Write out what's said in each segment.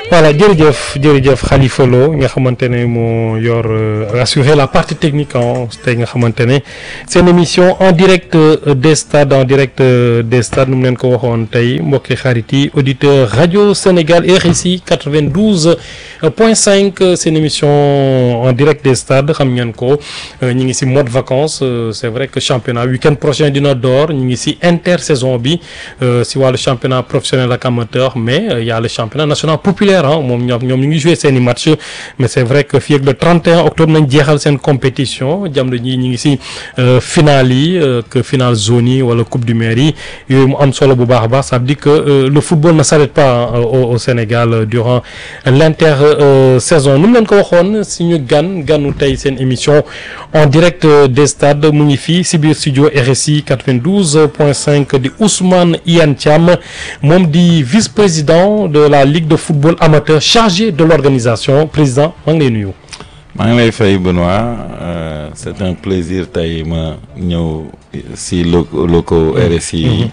voilà jërëjëf jërëjëf Khalifa Lo nga xamante ne moo yor assurer la partie technique en tey nga xamante ne seen émission en direct des stades en direct des stades nu mu leen ko waxoon tey mbokki xarit yi auditeur rajo Sénégal RSI 92 point 5 seen émission en direct des stades xam ngeen ko ñu ngi si mode vacances c'est vrai que championnat week-end prochain dina door ñu ngi si intersaison bi si wàllu championnat professionnel ak amateur mais il y a le championnat national populaire ah moom ñoom ñoom ñu ngi joué seen i match mais c'est vrai que fii ak le 31 octobre nañ jeexal seen compétition jamono ji ñu ngi si finale yi que finale zone yi wala coupe du maire yi yooyu mu am solo bu baax a baax ça veut dire que le football ne s'arrête pas au Sénégal durant l'intersaison nu mu leen ko waxoon suñu gan ganu tey seen émission en direct des stades mu ngi fii si biir studio RSI 92 point 5 di Ousmane Iyane Thiam moom di vice-président de la Ligue de football amateur chargé de l'organisation président maa ngi lay nuyu. maa ngi lay fay Benoît euh, c'est un plaisir tey ma ñëw si locaux RSI yi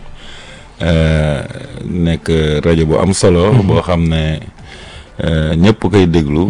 nekk rajo bu am solo. boo xam ne ñëpp koy déglu.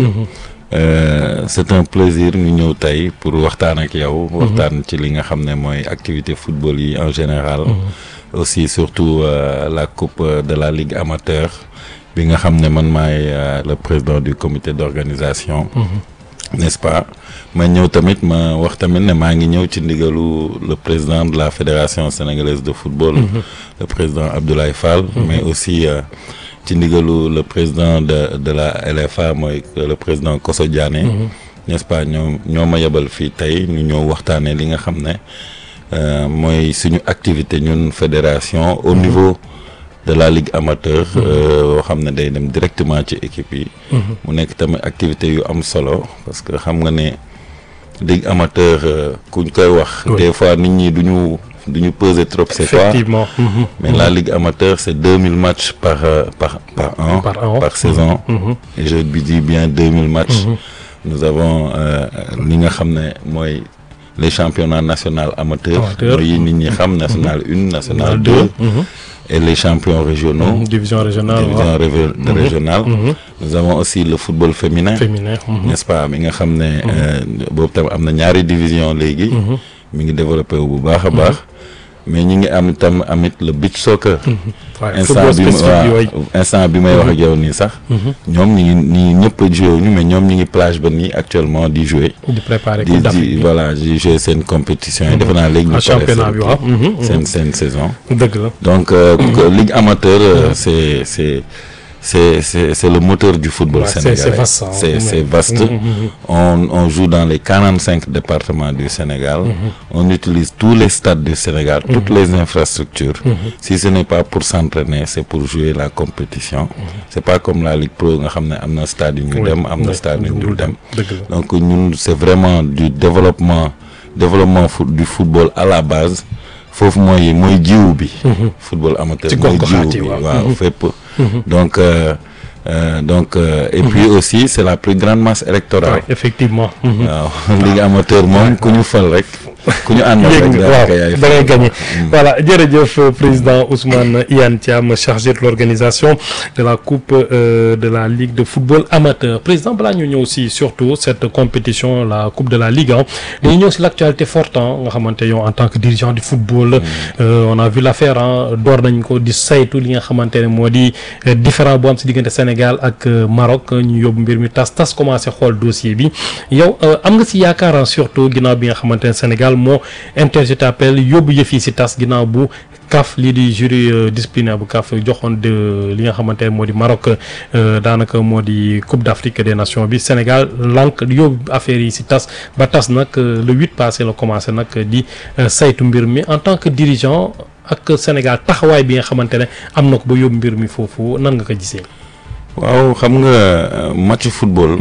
c'est un plaisir ñu ñëw tey pour waxtaan ak yow. waxtaan ci li nga xam ne mooy activité football yi en général. aussi surtout euh, la coupe de la ligue amateur bi nga xam ne man maay le président du comité d'organisation. n'est-ce pas ma ñëw tamit ma wax tamit ne maa ngi ñëw ci ndigalu le président de la fédération sénégalaise de football. le président Abdoulaye Fall. mais aussi ci ndigalu le président de de la LFA mooy le président Koso Diané. n'est-ce pas ñoo ñoo ma yebal fii tey ñu ñëw waxtaanee li nga xam ne. Euh, mooy suñu activité ñun fédération au niveau de la ligue amateur boo xam ne day dem directement ci équipe yi mu nekk tamit activité yu am solo parce que xam nga ne ligue amateur kuñ koy wax des fois nit ñi duñu duñu peser trop c'est quoi effectivement mais la ligue amateur c'est deux mille matchs par par par an par, an. par saison et je dis bien deux mille matchs nous avons li nga xam ne mooy les championnats national amateurs mooy nit ñi xam national une national deux et les champions régionaux division régionale division régionale nous avons aussi le football féminin féminin n'est-ce pas mi nga xam ne boobu tam am na ñaari division léegi mi ngi développé wu bu baax a baax mais ñi ngi am tam amit le beach soccer instant bi waaw instant bi may wax ak yow nii sax ñoom ñi ngi ñi ñëpp joué wuñu mais ñoom ñi ngi plage ba nii actuellement di jouer di préparer di di voilà di jouer seen compétition yi defe naa léegi ñu championnat bi waaw seen seen saison dëgg la donc ligue amateur c'est c'est c'est c'est c'est le moteur du football Ouais, c'est- sénégalais c'est vaste, hein. c'est c'est Mhm. vaste Mhm, mhm. on on joue dans les 45 départements du Sénégal on utilise tous les stades du Sénégal toutes les infrastructures si ce n'est pas pour s'entraîner c'est pour jouer la compétition c'est pas comme la Ligue Pro nga xam ne am na stade yu ñu Oui, dem am na oui, stade yu ñu dul dem dëgg la donc ñun c'est vraiment du développement développement foot du football à la base foofu mooy mooy jiwu bi football amateur Ci mooy gox-goxaat yi, jiwu bi waaw. waaw fépp donc euh, euh, donc euh, et puis aussi c'est la plus grande masse électorale Ouais, effectivement Mhm. waaw ligue amateur moom ku ñu fal rek ku ñu àndal yéeg rek nga daanaka waaw yaay da ngay fal. gagné voilà jërëjëf euh, président Ousmane Iyane Thiam chargé de l'organisation de la coupe euh, de la ligue de football amateur président balaa ñu ñëw si surtout cette compétition la coupe de la ligue ah dañu ñëw si l'actualité forte ah nga xamante yow en tant que dirigeant du football euh, on a vu l'affaire ah door nañ ko di saytu li nga xamante ne moo di euh, différent bu am si diggante Sénégal ak euh, Maroc ñu yóbbu mbir mi tas tas commencé xool dossier bi yow euh, am nga si yaakaar ah, surtout ginnaaw bi nga xamante ne Sénégal moo interjeté appel yóbbu yëf yi si tas ginnaaw bu CAF lii di jury euh, disciplinaire bu CAF joxoon de li nga xamante ne moo di Maroc euh, daanaka moo di Coupe d'Afrique des Nations bi Sénégal lank yóbbu affaire yi si tas ba tas nag euh, le huit passé la commencé nag di euh, saytu mbir mi en tant que dirigeant ak Sénégal taxawaay bi nga xamante ne am na ko ba yóbbu mbir mi foofu nan nga ko gisee. waaw xam nga euh, match football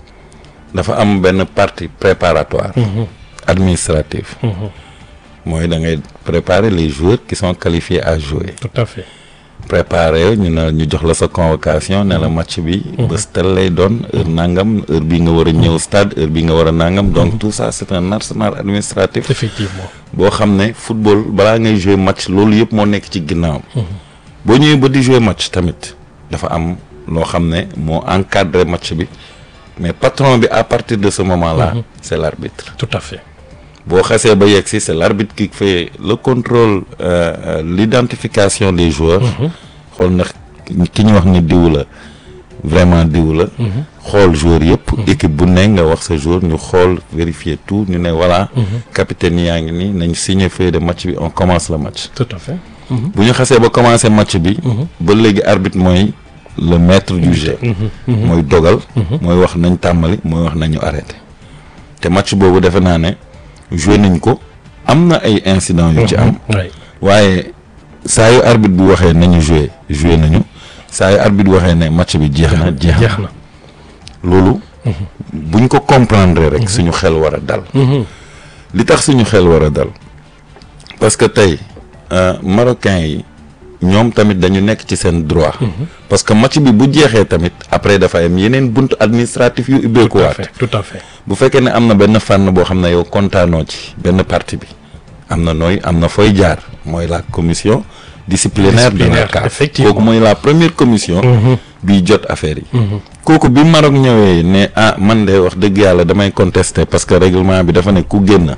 dafa am benn partie préparatoire administrative mooy da ngay préparer les joueurs qui sont qualifiés à jouer tout à fait. préparer ñu ne ñu jox la sa convocation ne la match bi bés tel lay doon heure nangam heure bi nga war a ñëw stade heure bi nga war a nangam donc tout ça c'est un arsenal administratif effectivement. boo xam ne football balaa ngay jouer match loolu yëpp moo nekk ci ginnaawam boo ñëwee ba di jouer match tamit dafa am loo xam ne moo encadré match bi mais patron bi à partir de ce moment-là c'est l'arbitre tout à fait boo xasee ba yegg si c'est l'arbitre qui fait le contrôle euh, euh, l'identification des joueurs xool na ki ñu wax ni diw la vraiment diw la xool joueur yëpp équipe bu ne nga wax sa joueur ñu xool vérifier tout ñu ne voilà capitaine yaa ngi nii nañ signer feuille de match bi on commence le match tout à fait bu ñu xasee ba commencer match bi ba léegi arbitre mooy le maître du jeu mooy dogal mooy wax nañ tàmbali mooy wax nañu arrêté te match boobu defe naa ne joué nañ ko am na ay incidents yu ci am oui waaye saa yu arbitre bi waxee nañu joué joué nañu saa yu arbitre bi waxee ne match bi jeex na jeex na jeex na loolu buñ ko comprendre rek suñu xel war a dal li tax suñu xel war a dal parce que tey euh, marocains yi ñoom tamit dañu nekk ci seen droit parce que match bi bu jeexee tamit après dafa am yeneen buntu administratif yu tout à ubbeekuwaat fait tout à fait bu fekkee ne am na benn fànn boo xam ne yow kontaanoo ci benn partie bi am na nooy am na fooy jaar mooy la commission disciplinaire de la Disciplinaire, CAF effectivement. kooku mooy la première commission bi jot affaire yi kooku bi Maroc ñëwee ne ah man de wax dëgg yàlla damay contester parce que règlement bi dafa ne ku génn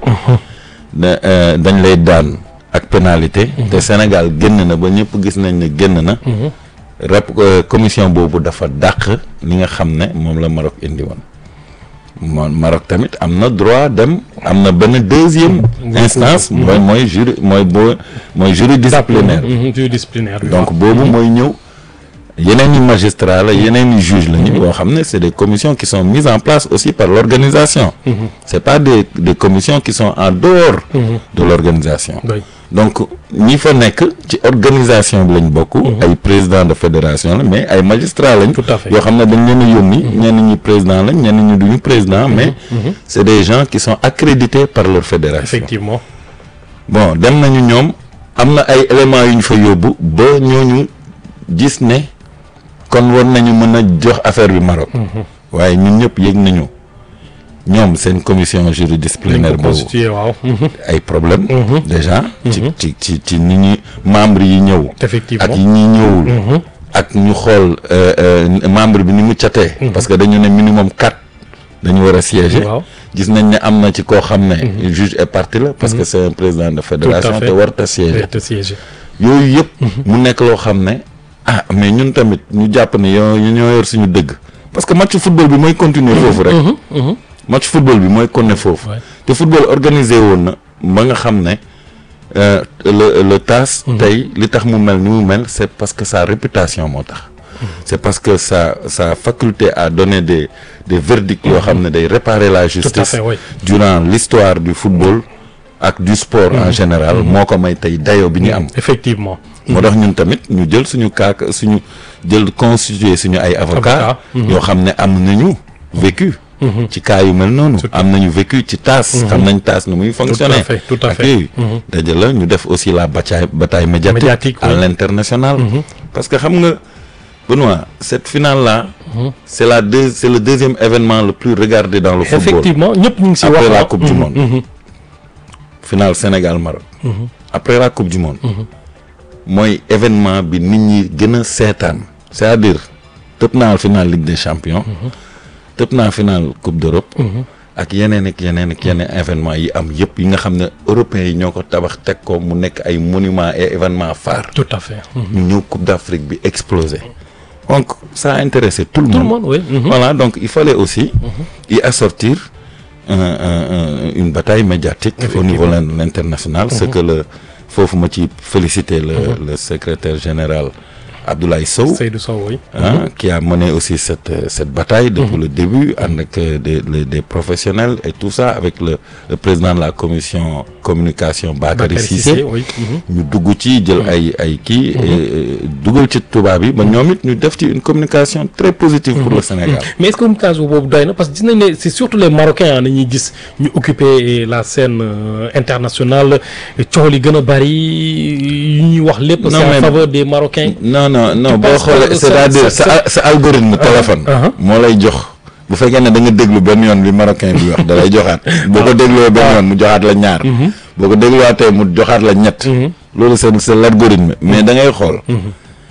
da euh, dañ lay daan ak pénalité te Sénégal génn na ba ñëpp gis nañ ne génn na rep euh, commission boobu dafa dàq li nga xam ne moom la Maroc indi woon moom Maroc tamit am na droit dem am na benn deuxième instance mooy mooy jury mooy boo mooy jury disciplinaire Mhm, jury disciplinaire bi donc boobu mooy ñëw yeneen i magistrat la yeneen i juge la ñu yoo xam ne c'est des commissions qui sont mises en place aussi par l'organisation c'est pas des des commissions qui sont en dehors de l'organisation oui donc ñi fa nekk ci organisation bi lañ bokk ay président de fédération la mais ay magistrats lañ Tout à fait. yoo xam ne dañ leen a yónni ñenn ñi président lañ ñenn ñi duñu président mais c'est des gens qui sont accrédités par leur fédération effectivement bon dem nañu ñoom am na ay éléments yu ñu fa yóbbu ba ñooñu gis ne kon war nañu mën a jox affaire bi Maroc waaye ñun ñëpp yëg nañu ñoom seen commission dañ juridisciplinaire ko boobu constitué waaw Mhm, ay problème déjà ci ci ci ci nit ñi membre yi ñëw effectivement ak yi ñi ñëwul ak ñu xool euh, euh, membre bi ni mu catee parce que dañu ne minimum quatre dañu war a siéger waaw gis nañ ne am na ci koo xam ne juge est parti la parce que c'est un président de fédération fait. te warta siéger te siège yooyu yëpp mu nekk loo xam ne ah mais ñun tamit ñu jàpp ne yoo ñoo yor suñu dëgg parce que match football bi mooy continuer foofu rek match football bi mooy continuer foofu Ouais. te football organisé woon na ba nga xam ne euh, le le TAS tey li tax mu mel ni mu mel c'est parce que sa réputation moo tax c'est parce que sa sa faculté à donner des des verdicts yoo xam ne day réparer la justice fait, oui. durant l'histoire du football ak du sport en général moo ko may tey dayo bi ñu am effectivement moo tax ñun tamit ñu jël suñu kaak suñu jël constituer suñu ay avocats Avocat, yoo xam ne am nañu vécu ci cas yu mel noonu am nañu vécu ci TAS xam nañ TAS nu muy fonctionner fait, tout à ak fait. yooyu daja la ñu def aussi la bataille bataille médiatique, Médiatique, à oui. l'international parce que xam nga Benoît cette finale là c'est la deux c'est le deuxième événement le plus regardé dans le football effectivement ñëpp ñu ngi si wax après la ah. coupe du monde finale Sénégal Maroc après la coupe du monde mooy événement bi nit ñi gën a seetaan c'est-à-dire tëb naa finale Ligue des champions tëb naa finale coupe d'Europe ak yeneen ak yeneen ak yeneen événement yi am yëpp yi nga xam ne européens yi ñoo ko tabax teg ko mu nekk ay monuments et événements phares tout à fait Mhm. ñu ñëw coupe d'Afrique bi explosé donc ça a intéressé tout le tout le monde monde oui Mhm. voilà donc il fallait aussi y assortir un, un- un- une bataille médiatique au niveau de international ce que le foofu ma ci féliciter le, le secrétaire général Abdoulaye Sow Seydou Sow oui hein, qui a mené aussi cette euh, cette bataille depuis le début avec euh, des, les- des professionnels et tout ça avec le, le président de la commission communication Bakary Bakary Cissé Cissé oui Mhm. ñu dugg ci jël ay ay kii et dugal ci tubaab yi ba ñoom it ñu def ci une communication très positive pour le Sénégal mais est-ce que communication boobu doy na parce que gis nañ ne c'est surtout les Marocains ah nañuy gis ñu occuper la scène euh, internationale coow li gën a bari yu ñuy wax lépp. Non, c'est en mais- faveur des Marocains. non non non Tu boo penses xoolee que c'est-à-dire ça- sa sa algorithme téléphone uh-huh. moo lay jox bu fekkee ne da nga déglu benn yoon li marocain bi wax da lay joxaat boo ko dégloo benn yoon mu joxaat la ñaar boo ko dégluwaatee mu joxaat la ñett loolu c'est c'est l'algorithme mais da ngay xool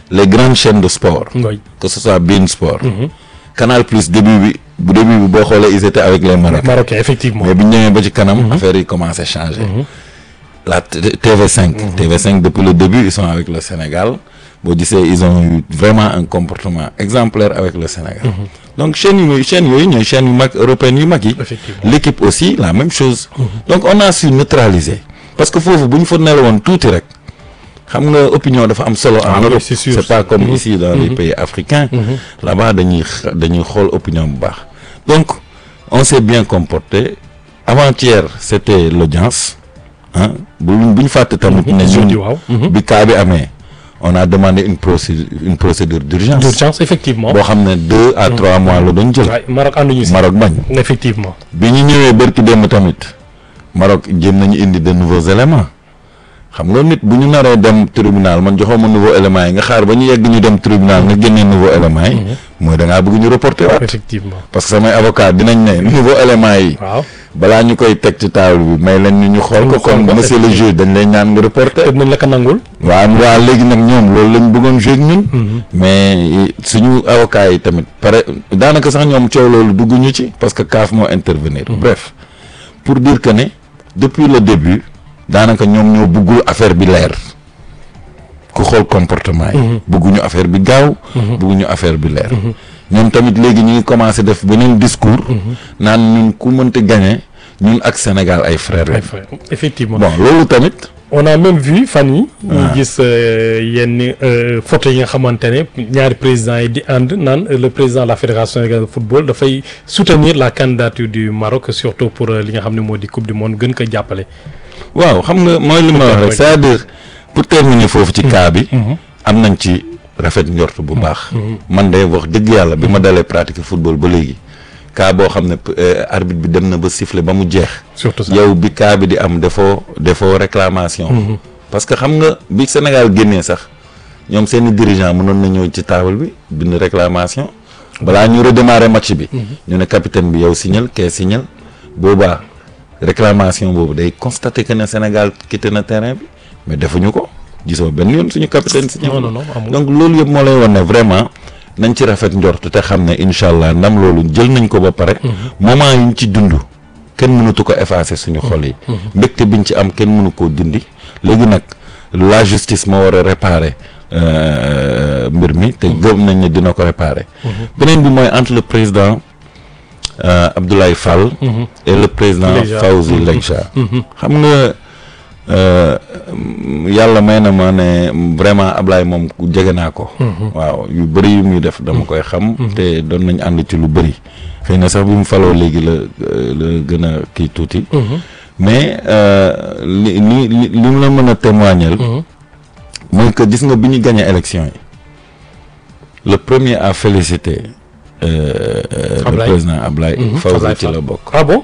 les grandes chaînes de sport ngoy que ce soit beIN Sport Canal Plus début bi bu début bi boo xoolee ils étaient avec les Marocains marocain effectivement mais bi ñu ñëwee ba ci kanam affaire yi commencé changer la T- TV5 TV5 depuis le début ils sont avec le Sénégal boo gisee ils ont eu vraiment un comportement exemplaire avec le Sénégal donc chaîne yu chaîne yooyu ñooy chaîne yu mag européenne yu mag yi Effectivement. l'équipe aussi la même chose donc on a su neutraliser parce que foofu bu ñu fa nelawoon tuuti rek xam nga opinion dafa am solo Ah en oui, Europe c'est sûr. c'est pas comme ici dans les pays africains là-bas dañuy xa- dañuy xool opinion bu baax donc on s'est bien comporté avant-hier c'était l'audience ah bu bu ñu fàtte tamit ne jeudi ñun waaw bi cas bi amee on a demandé une procédure une procédure d'urgence d'urgence effectivement boo xam ne deux à trois mois la doon jël waay Maroc ànduñu si Maroc bañ effectivement bi ñu ñëwee bërki démb tamit Maroc jéem nañu indi de nouveaux éléments xam nga nit bu ñu naree dem tribunal man joxoo ma nouveau éléments yi nga xaar ba ñu yegg ñu dem tribunal nga génnee nouveau éléments yi mooy da ngaa bëgg ñu reporter waat effectivement parce que samay avocat dinañ ne nouveau éléments yi waaw balaa ñu koy teg ci table bi may leen ñu ñu xool ko Ñu xool comme ko, monsieur le juge dañ lay ñaan nga reporter te nañ la ko nangul waaw waa léegi nag ñoom loolu lañ bëggoon jouer ak ñun mais suñu avocat yi tamit pare daanaka sax ñoom coow loolu dugguñu ci parce que CAF moo intervenir bref pour dire que ne depuis le début daanaka ñoom ñoo bëggul affaire bi leer ku xool comportement yi bëgguñu affaire bi gaaw bëgguñu affaire bi leer ñoom tamit léegi ñu ngi commencé def beneen discours naan ñun ku mënta gagner ñun ak Sénégal ay frères lañ effectivement bon loolu tamit on a même vu fan yi ñu gis euh, yenn euh, photo yi nga xamante ne ñaari présidents yi di ànd naan euh, le président de la fédération sénégalaise de football dafay soutenir la candidature du Maroc surtout pour euh, li nga xam ne moo di coupe du monde gën ko jàppale waaw xam nga mooy li ma wax rek c'est-à-dire pour terminer foofu ci cas bi am nañ ci rafet njort bu baax man de wax dëgg yàlla bi ma dalee pratiquer football ba léegi cas boo xam ne euh, arbitre bi dem na ba siffler ba mu jeex surtout ça yow bi cas bi di am defoo defoo réclamation parce que xam nga bi Sénégal génnee sax ñoom seeni dirigeant mënoon na ñëw ci table bi bind réclamation balaa ñu redémarrer match bi ñu ne capitaine bi yow signal kee signal boobaa réclamation boobu day constater que ne Sénégal quitté na terrain bi mais defuñu ko gisoo benn yoon suñu capitaine signal non non non amul donc loolu yëpp moo lay wan ne vraiment nañ ci rafet njort te xam ne incha allah ndam loolu jël nañ ko ba pare moment yi ñu ci dund kenn mënatu ko effacer suñu xol yi mbégte biñ ci am kenn mënu koo dindi léegi nag la justice moo war a réparer euh, mbir mi te gëm nañ ne dina ko réparer beneen bi mooy entre le président euh, Abdoulaye Fall et le président Leïja. Fawzi Leïja xam nga euh, yàlla may na ma ne vraiment Ablaye moom ku jege naa ko. waaw yu bëri yu muy def dama koy xam. te doon nañ ànd ci lu bëri. xëy na sax bi mu faloo léegi la la gën a kii tuuti. mais euh, li li li li mu la mën a témoigner. mooy que gis nga bi ñu gagné élection yi le premier à féliciter. euh, euh, le Ablaye. président Ablaye. Fawzi Ablaye ci Fall. la bokk. ah bon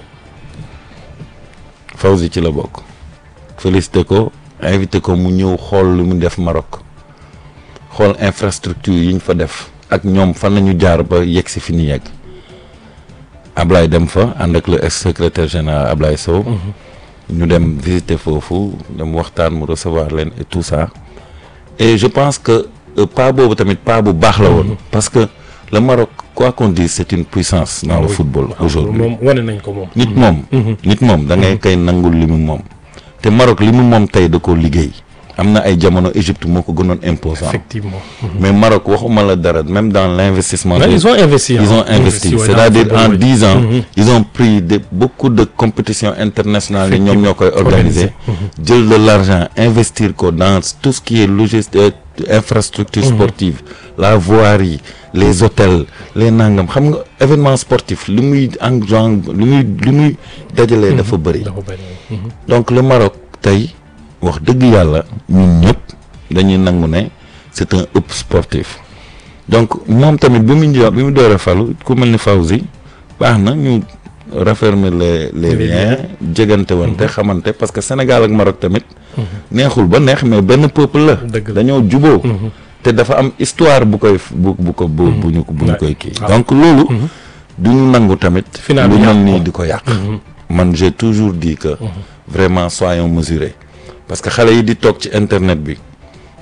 Fawzi ci la bokk félicité ko invité ko mu ñëw xool lu mu def Maroc xool infrastructure yi ñu fa def ak ñoom fan lañu jaar ba yegg si fi ñu yegg Ablaye dem fa ànd ak le ex secrétaire général Ablaye Sow ñu dem visiter foofu dem waxtaan mu recevoir leen et tout ça et je pense que euh, pas boobu tamit pas bu baax la woon parce que le Maroc quoi qu'on dise c'est une puissance dans le football aujourd'hui moom wane nañ ko moom nit moom nit moom da ngay koy nangul li mu moom te Maroc li mu moom tey da koo liggéey am na ay jamono Égypte moo ko gënoon imposant effectivement mais Maroc waxuma la dara même dans l'investissement Là, ils ont investi ils hein. ont investi ouais, c'est-à-dire dans le en football, dix ans Mhm. ils ont pris de beaucoup de compétitions internationales yi ñoom ñoo koy organiser jël de l'argent investir ko dans tout ce qui est logistique infrastructure sportive la voirie les hôtels les nangam xam nga événement sportif li muy engendre li muy li muy dajalee dafa bëri dafa bëri. Mhm. donc le Maroc tey wax dëgg yàlla ñun ñëpp dañuy nangu ne c'est un hub sportif donc moom tamit bi mu ñëw bi mu door a falu ku mel ni Fawzi baax na ñu raffermir les les Les liens jegante wante xamante parce que Sénégal ak Maroc tamit neexul ba neex mais benn peuple la Dëgg la. dañoo juboo te dafa am histoire bu koy bu bu ko bu bu ñu bu ñu Ouais. koy kii Ah. donc loolu du ñu nangu tamit Final lu bi mel yàqu nii ko. di ko yàq man j'ai toujours dit que vraiment soyons mesurés parce que xale yi di toog ci internet bi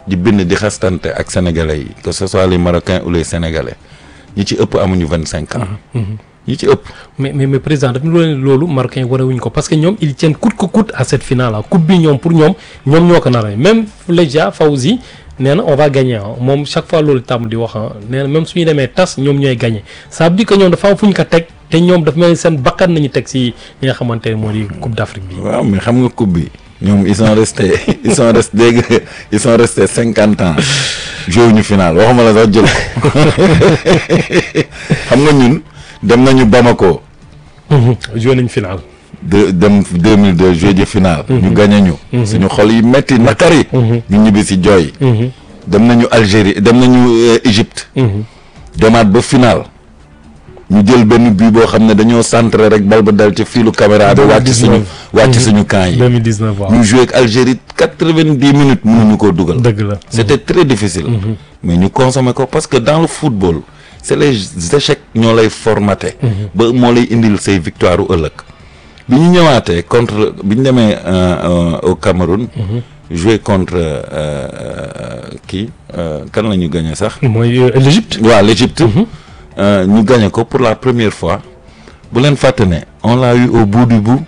di bind di xastante ak sénégalais yi que ce soit les marocains ou les sénégalais ñi ci ëpp amuñu vingt cinq ans ñi ci ëpp mais mais mais président dafa loolu loolu marocain wane wuñ ko parce que ñoom ils tiennent coûte que coûte à cette finale là coupe bi ñoom pour ñoom ñoom ñoo ko nar a même Leja Fawzi nee na on va gagner ah moom chaque fois loolu tàmm di wax ah nee na même suñu demee tas ñoom ñooy gagner ça veut dire que ñoom dafa am fu ñu ko teg te ñoom dafa mel ni seen bakkan nañu teg si li nga xamante ne moo di coupe d'Afrique bi. waaw mais xam nga coupe bi ñoom ils sont restés ils sont restés dégg nga ils sont restés cinquante ans joué ñu final waxuma la sax jël ko xam nga ñun dem nañu Bamako joué nañ final. de dem 2002 joué ji final. ñu gagné ñu. suñu xol yi metti nakari. ñu ñibbi si jooy. dem nañu Algérie dem nañu euh, Égypte. demaat ba final. ñu jël benn bii boo xam ne dañoo centré rek bal ba dal ci fiilu caméra bi wàcc suñu wàcc suñu camp yi. 2019 waaw ñu joué ak Algérie quatre-vingt-dix minutes mënuñu koo dugal. dëgg la. c'était très difficile. mais ñu consommer ko parce que dans le football c'est les échecs ñoo lay formaté. ba moo lay indil say victoire u ëllëg. bi ñu ñëwaatee contre bi ñu demee euh, euh, au Cameroun. joué contre euh, kii kan la ñu gagné sax. mooy euh, l'Égypte. waaw l'Égypte. Euh, ñu gagné ko pour la première fois bu leen fàtte ne on l'a eu au bout du bout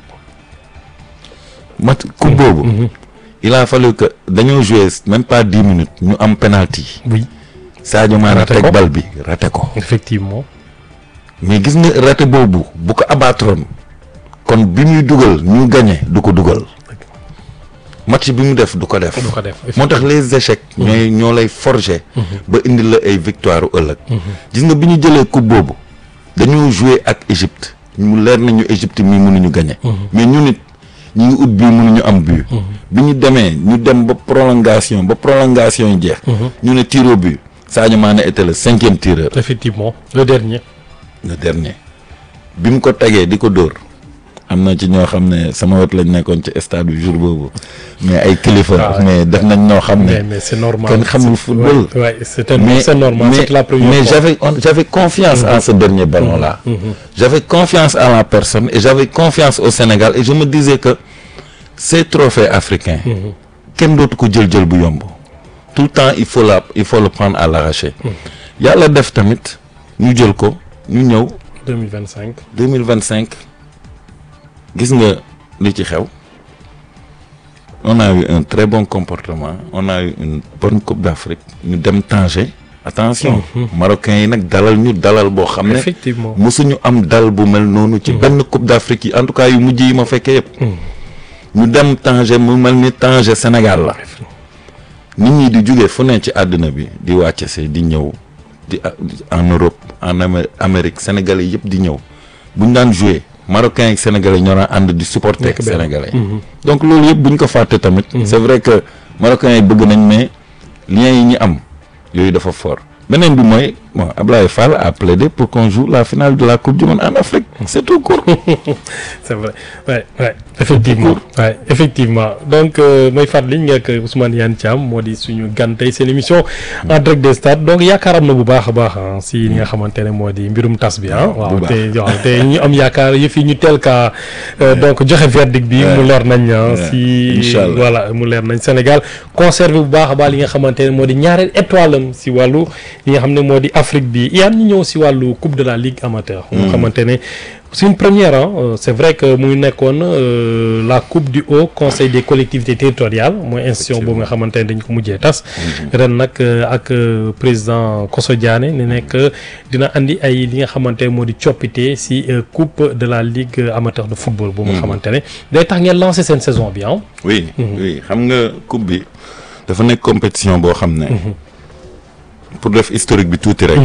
mat coupe boobu. il a fallu que dañoo joué même pas dix minutes ñu am penalty. oui Sadio Mané Raté teg ko. bal bi raté ko. effectivement. mais gis nga raté boobu bu ko abattroon kon bi muy dugal ñu gagné du ko dugal match bi mu def du ko def. du ko def moo tax les échecs. ñooy ñoo lay forger. ba indi la ay victoire u ëllëg. gis nga bi ñu jëlee coupe boobu dañoo jouer ak Égypte ñu leer nañu Égypte mii mënuñu gagné. mais ñu nit ñu ngi ut bii mënuñu am but. bi ñu demee ñu dem ba prolongation ba prolongation yi jeex. ñu ne tir au but Sadio Mané était le cinquième tireur. effectivement le dernier. le dernier bi mu ko tegee di ko dóor am na ci ñoo xam ne sama wet lañ nekkoon ci stade bi jour boobu mais ay kilifa. Ah, mais def nañ ñoo xam mais ne. mais c'est normal. kenn xamul football. Ouais, ouais, c'est un- mais c'est normal mais, c'est la première mais fois. j'avais on- j'avais confiance en ce dernier ballon là. J'avais confiance en la personne et j'avais confiance au Sénégal et je me disais que ces trophées africains. kenn dootu ko jël jël bu yomb. tout le temps il faut la il faut le prendre à l'arraché. yàlla def tamit ñu jël ko ñu ñëw. 2025. 2025 gis nga li ci xew on a eu un très bon comportement on a eu une bonne coupe d'Afrique ñu dem Tanger attention marocains yi nag dalal ñu dalal boo xam ne effectivement. mosuñu am dal bu mel noonu ci benn coupe d'Afrique yi en tout cas yu mujj yi ma fekkee yëpp ñu dem Tanger mu mel ni Tanger Sénégal la nit ñi di jóge fu ne ci àddina bi di wàcce si di ñëw di en Europe en Amé- Amérique sénégalais yëpp di ñëw bu ñu daan jouer marocains ak sénégalais ñoo daan ànd di supporter Nekk benn. sénégalais donc loolu yëpp bu ñu ko fàtte tamit c'est vrai que marocains yi bëgg nañ mais liens yi ñu am yooyu dafa fort beneen bi mooy bon Ablaye Fall a plaidé pour qu'on joue la finale de la coupe du monde en Afrique c'est tout court c'est vrai ouais ouais effectivement ouais effectivement donc euh, may fàttali nga ak Ousmane Yane Thiam moo di suñu gan tey seen émission en direct des stades donc yaakaaram na bu baax a baax ah si li nga xamante ne moo di mbirum tas bi ah. waaw baax. te waaw te ñu am yaakaar yëf yi ñu teel kaa euh, donc joxe verdict bi mu leer nañ ah si Inch'Allah. voilà mu leer nañ Sénégal conservé bu baax a baax li nga xamante ne moo di ñaareel étoile am si wàllu li nga xam ne moo di Afrique bi yaan ñu ñëw si wàllu coupe de la ligue amateur. nga xamante ne c'est une première ah euh, c'est vrai que muy nekkoon euh, la coupe du haut conseil des collectivités territoriales mooy institution boobu nga xamante ne dañ ko mujjee tas. ren nag euh, ak euh, président Koso Diané ne nekk dina andi ay li nga xamante ne moo di coppite si euh, coupe de la ligue amateur de football. boobu nga xamante ne day tax ngeen lancer seen saison bi ah. oui oui xam nga coupe bi dafa nekk compétition boo xam ne pour def historique bi tuuti rek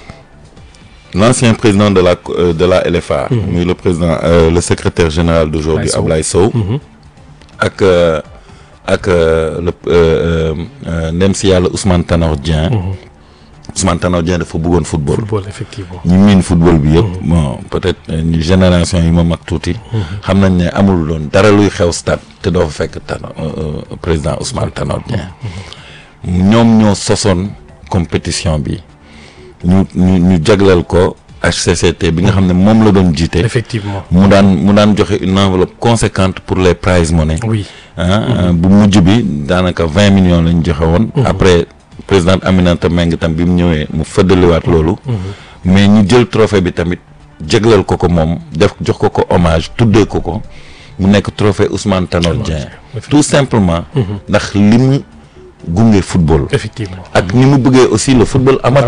l'ancien président de la euh, de la LFA muy le président euh, le secrétaire général d'aujourd'hui Ablaye Sow. Ablaye Sow ak euh, ak euh, le euh, euh, ndem si yàlla Ousmane Tanor Dieng Ousmane Tanor Dieng dafa bëggoon football football effectivement. ñu miin football bi yëpp bon peut-être euh, ñu génération yi ma mag tuuti xam nañ ne amul doon dara luy xew stade te doo fa fekk Tanor euh, euh, président Ousmane Tanor Dieng ñoom ñoo sosoon compétition bi ñu ñu ñu jagleel ko HCCT bi nga xam ne moom la doon jiite. effectivement mu daan mu daan joxe une enveloppe conséquente pour les prize money. oui ah bu mujj bi daanaka vingt millions lañ joxe woon. après présidente Aminata Mbengue tam bi mu ñëwee mu fëddaliwaat loolu. mais ñu jël trophée bi tamit jéglal ko ko moom def jox ko ko hommage tuddee ko ko mu nekk trophée Ousmane Tanor Dieng. tout simplement. ndax li mu gunge football. effectivement ak ni mu bëggee aussi le football amateur.